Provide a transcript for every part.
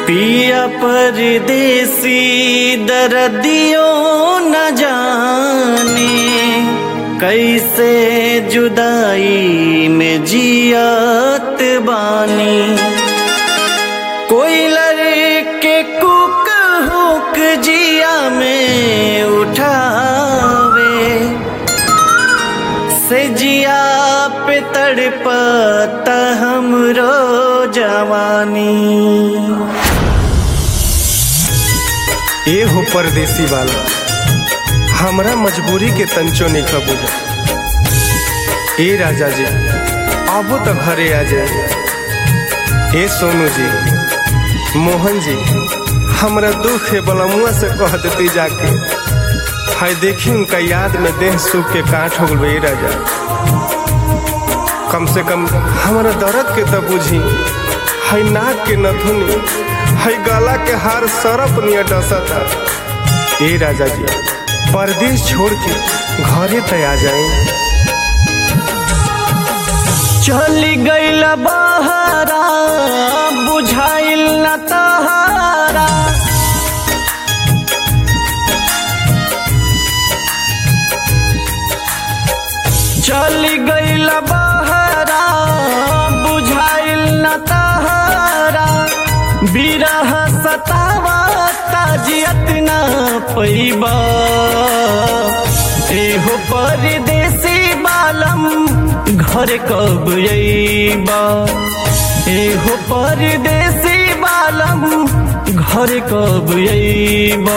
पिया परदेसी दर्दियों न जाने कैसे जुदाई में जियात बानी कोई लड़के कुक हुक जिया में उठावे से जिया पे तड़पता हमरो जवानी ए हो परदेसी वाला हमरा मजबूरी के तंचो नहीं खबूजा ए राजा जी आबो तो घरे आ जाए ए सोनू जी मोहन जी हमरा दुख है बलमुआ से कह देती जाके हाय देखी उनका याद में देह सूख के काट हो गए राजा कम से कम हमारा दर्द के तो बुझी हाय नाक के नथुनी हाय गला के हार सरप नियर डसता ए राजा जी परदेश छोड़ के घरे तय आ जाए चली गईल बहरा बुझाइल न तहारा चली गईल बहरा बुझाइल न तहारा बिरह सतावा ताजियत न पैबा एहो परदेसी बालम घर कब अइबा एहो परदेसी बालम घर कब अइबा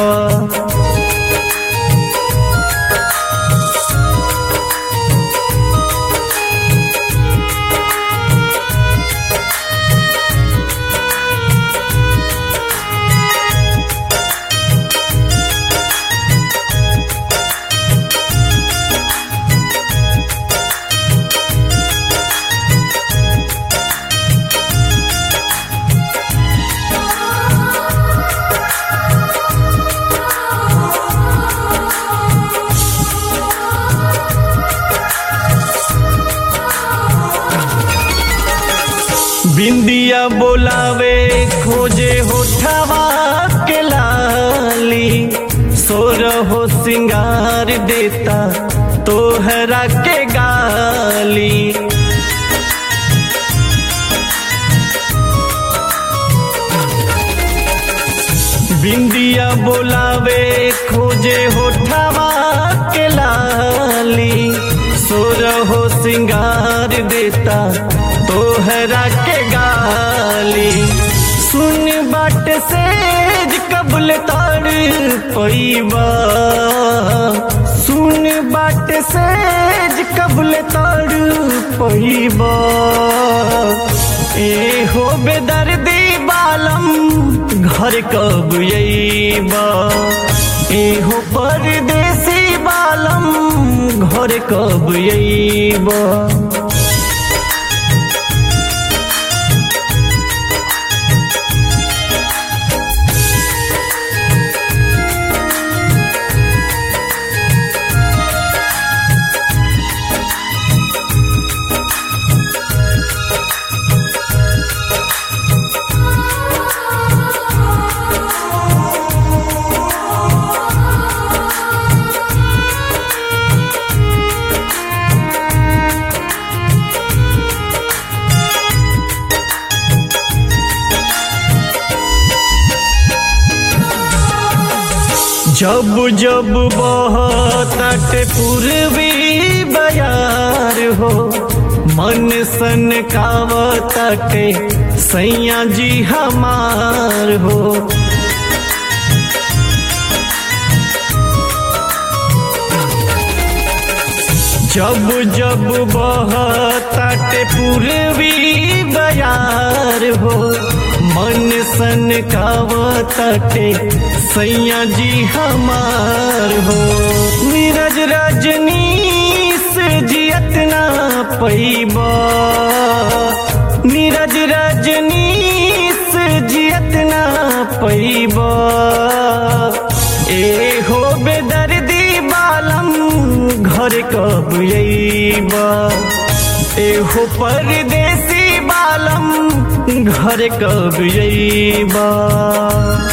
बिंदिया बोलावे खोजे होठवा के लाली सोर हो सिंगार देता तोहरा के गाली बिंदिया बोलावे खोजे होठवा के लाली सोर हो सिंगार देता तोहरा के गाली सुन बाट सेज कबल तार पैबा सुन बाट सेज कबल तार पैबा ए हो बेदर्दी बालम घर कब अइबा ए हो परदेसी बालम घर कब अइबा जब जब बहतट पूर्वी बयार हो मन सन कावतटे सैया जी हमार हो जब जब बहतट पूर्वी बयार हो मन सन कावतटे सैया जी हमार हो नीरज रजनी से जियत ना पैबा नीरज रजनी से जियत ना पैबा ए हो बेदर्दी बालम घर कब अइबा एहो परदेसी बालम घरे कब अइबा